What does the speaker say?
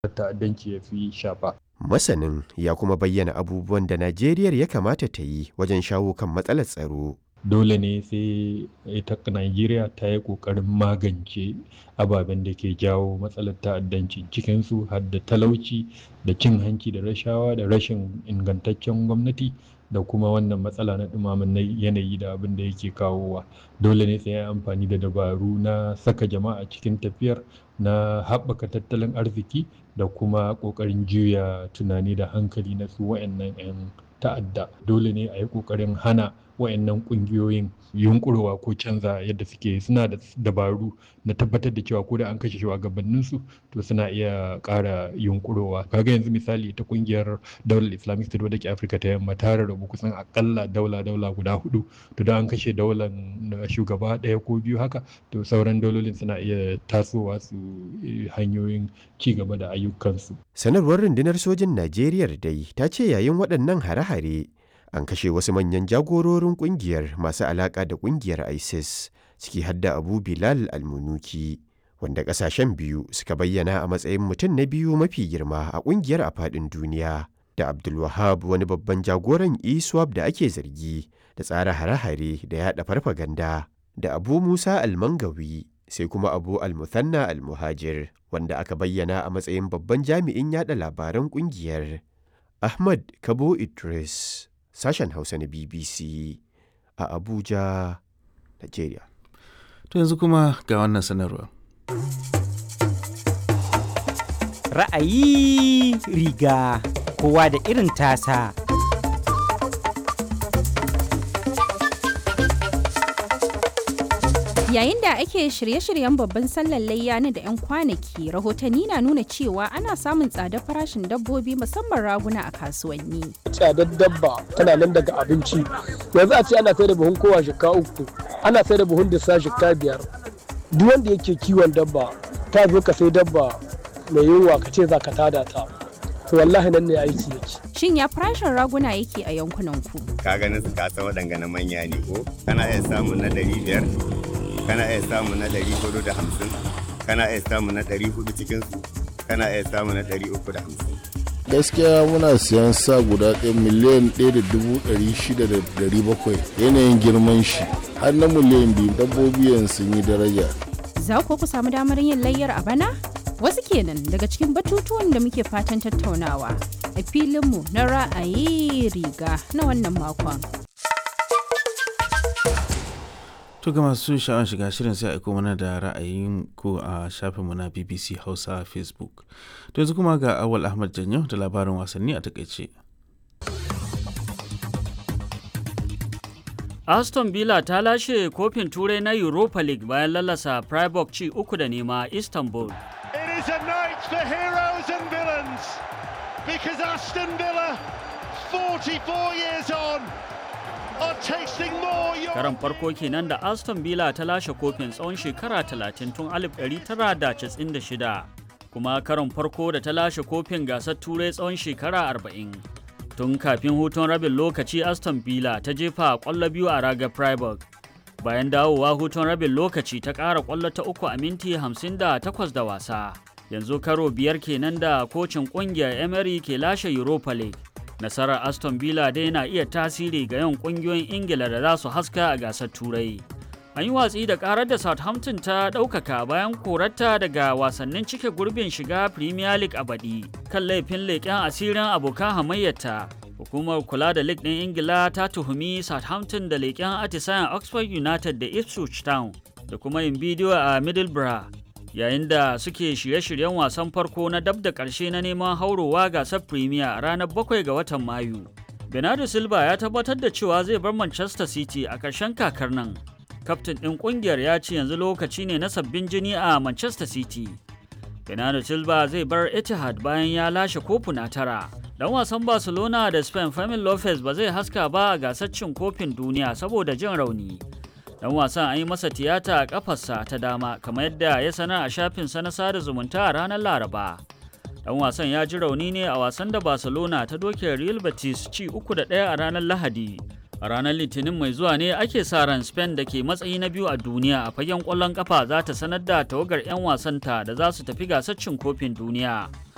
ta'addanci ya fi shafa. Masanin ya kuma bayyana abubuwan da Najeriya ya kamata ta yi wajen shawo kan matsalar tsaro. Dole ne sai ita Najeriya ta yi ƙoƙarin magance ababen da ke jawo matsalar ta'addanci cikinsu har da talauci da cin hanci da rashawa da rashin ingantaccen gwamnati da kuma wannan matsala na ɗumamin yanayi da abin da yake kawowa. Dole ne sai an amfani da dabaru na saka jama'a cikin tafiyar na haɓaka tattalin arziki da kuma ƙoƙarin juya tunani da hankali na su wayannan 'yan ta'adda. Dole ne a yi ƙoƙarin hana wayannan ƙungiyoyin yunƙurowa ko canza yadda suke suna da dabaru na tabbatar da cewa ko da an kashe shugabanninsu to suna iya ƙara yunƙurowa. Kaga yanzu misali ta ƙungiyar daular Islamic State wadda ke Afirka ta yamma ta rarrabu kusan aƙalla daula daula guda hudu to da an kashe daular shugaba ɗaya ko biyu haka to sauran daulolin suna iya tasowa su hanyoyin ci gaba da ayyukansu. Sanarwar rundunar sojin Najeriya dai ta ce yayin waɗannan hare-hare an kashe wasu manyan jagororin ƙungiyar masu alaƙa da ƙungiyar ISIS ciki hadda Abu Bilal Almunuki wanda ƙasashen biyu suka bayyana a matsayin mutum na biyu mafi girma a ƙungiyar a faɗin duniya da Abdulwahab wani babban jagoran ISWAP da ake zargi da tsara hare-hare da yaɗa farfaganda da Abu Musa Almangawi sai kuma Abu Almuthanna Almuhajir wanda aka bayyana a matsayin babban jami'in yaɗa labaran ƙungiyar Ahmad Kabo Idris sashen Hausa na BBC a Abuja, Nigeria. To yanzu kuma ga wannan sanarwa. Ra'ayi riga kowa da irin tasa. Yayin da ake shirye-shiryen babban sallar layya na da 'yan kwanaki, rahotanni na nuna cewa ana samun tsadar farashin dabbobi musamman raguna a kasuwanni. Tsadar dabba tana nan daga abinci. Yanzu a ce ana sai da buhun kowa shika uku, ana sai da buhun disa shika biyar. Duk wanda yake kiwon dabba, ta zo ka sai dabba mai yunwa ka ce za ka tada ta. To wallahi nan ne aiki yake. Shin ya farashin raguna yake a yankunan ku? Ka ganin su kasa waɗanga na manya ne ko? Kana iya samun na ɗari biyar, kana iya samu na ɗari hudu da hamsin kana iya samu na ɗari hudu cikinsu kana iya samu na ɗari uku da hamsin. gaskiya muna siyan sa guda ɗaya miliyan ɗaya da dubu ɗari shida da ɗari bakwai yanayin girman shi har na miliyan biyu dabbobi yanzu sun yi daraja. Za ku ku samu damar yin layyar a bana? Wasu kenan daga cikin batutuwan da muke fatan tattaunawa a filinmu na ra'ayi riga na wannan makon. To ga masu sha'awar shiga shirin sai aiko mana da ra'ayin ku a shafinmu na BBC Hausa Facebook. To yanzu kuma ga Awal Ahmad Janyo da labarin wasanni a takaice. Aston Villa ta lashe kofin turai na Europa League bayan lalasa Freiburg ci uku da nema Istanbul. It is a night for heroes and villains because Aston Villa 44 years on Karan farko kenan da Aston Villa ta lashe kofin tsawon shekara 30 tun 1996 kuma karon farko da ta lashe kofin gasar turai tsawon shekara 40. Tun kafin hutun rabin lokaci Aston Villa ta jefa kwallo biyu a raga Freiburg. Bayan dawowa hutun rabin lokaci ta ƙara kwallo ta uku a minti 58 da wasa. Yanzu karo biyar kenan da kocin ƙungiyar Emery ke lashe Europa League. nasarar aston villa dai na iya tasiri ga yawan kungiyoyin ingila da za su haska a gasar turai an yi watsi da karar da southampton ta ɗaukaka bayan korarta daga wasannin cike gurbin shiga premier league a baɗi kan laifin leƙen asirin abokan hamayyarta hukumar kula da league ɗin ingila ta tuhumi southampton da leƙen atisayen oxford united da ipswich town da kuma yin bidiyo a middlesbrough yayin da suke shirye-shiryen wasan farko na dab da ƙarshe na neman haurowa gasar premier a ranar 7 ga watan mayu bernardo silva ya tabbatar da cewa zai bar manchester city a ƙarshen kakar nan kaftin ɗin ƙungiyar ya ce yanzu lokaci ne na sabbin jini a manchester city bernardo silva zai bar etihad bayan ya lashe kofuna tara dan wasan barcelona da spain fermin lopez ba zai haska ba a gasar cin kofin duniya saboda jin rauni dan wasan an yi masa tiyata a kafarsa ta dama kamar yadda ya sanar a shafinsa na sada zumunta a ranar laraba dan wasan ya ji rauni ne a wasan da barcelona ta doke real betis ci uku da ɗaya a ranar lahadi a ranar litinin mai zuwa ne ake sa ran spain da ke matsayi na biyu a duniya a fagen ƙwallon kafa za ta sanar da tawagar 'yan wasanta da za su tafi gasar cin kofin duniya